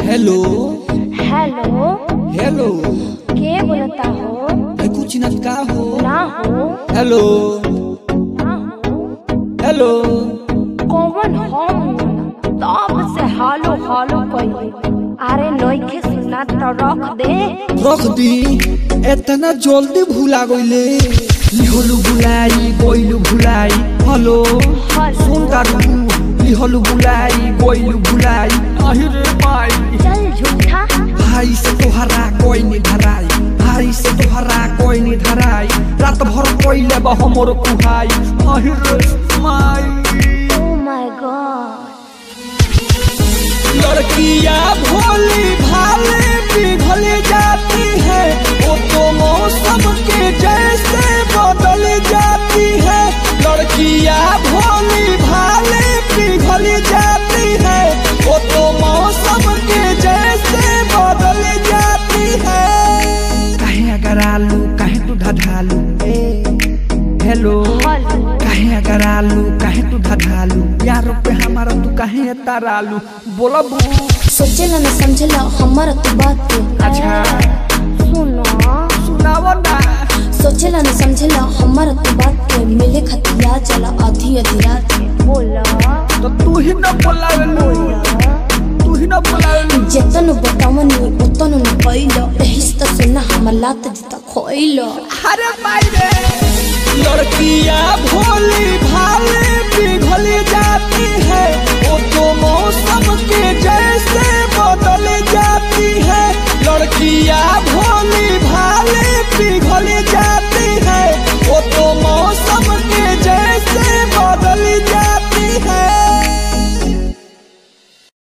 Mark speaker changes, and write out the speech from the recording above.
Speaker 1: hello
Speaker 2: hello
Speaker 1: hello
Speaker 2: के बोलता हो
Speaker 1: मैं कुछ चिन्हत का हो
Speaker 2: ना हो
Speaker 1: हेलो
Speaker 2: ना हो
Speaker 1: हेलो
Speaker 2: कौन हम तब से हालो हालो कइले अरे नइखे सुना तो रख दे
Speaker 1: रख दी इतना जल्दी भूला गईले लिहलु बुलाई गइलु भुलाई हेलो सुन तारू लिहलु बुलाई गइलु भुलाई अहिरे माई
Speaker 2: चल झूठा
Speaker 1: भाई से तोहरा कोई नहीं धराई भाई से तोहरा कोई नहीं धराई रात भर कोइले बा हमर कुहाई अहिरे माई
Speaker 2: ओ माय गॉड
Speaker 1: लड़कियां भोली भाले पिघल जाती है वो तो मौसम के जैसे बदल जाती है लड़कियां भोली भाले पिघल जाती है वो तो मौसम के जैसे बदल जाती है कहे अगर आलू कहे तू ढढालू ए हेलो
Speaker 2: हेलो
Speaker 1: कहे अगर आलू कहे तू ढढालू यारों पे हमारा तू कहे तारालू बोला बू
Speaker 3: सोचेला न समझेला हमारा तू बात के
Speaker 1: अच्छा
Speaker 2: सुनो
Speaker 1: सुनावो ना
Speaker 3: सोचेला न समझेला हमारा तू बात के मिले खतिया चला आधी आधी रात के
Speaker 2: बोला
Speaker 1: तो तू ही ना बोलावेलू तू ही ना बोलावेलू
Speaker 3: जेतन बतावनी उतन न कइलो एही से त सुना हमर लात जता खोइलो
Speaker 1: अरे भाई रे लड़कियां भोली भाले पिघल जाती है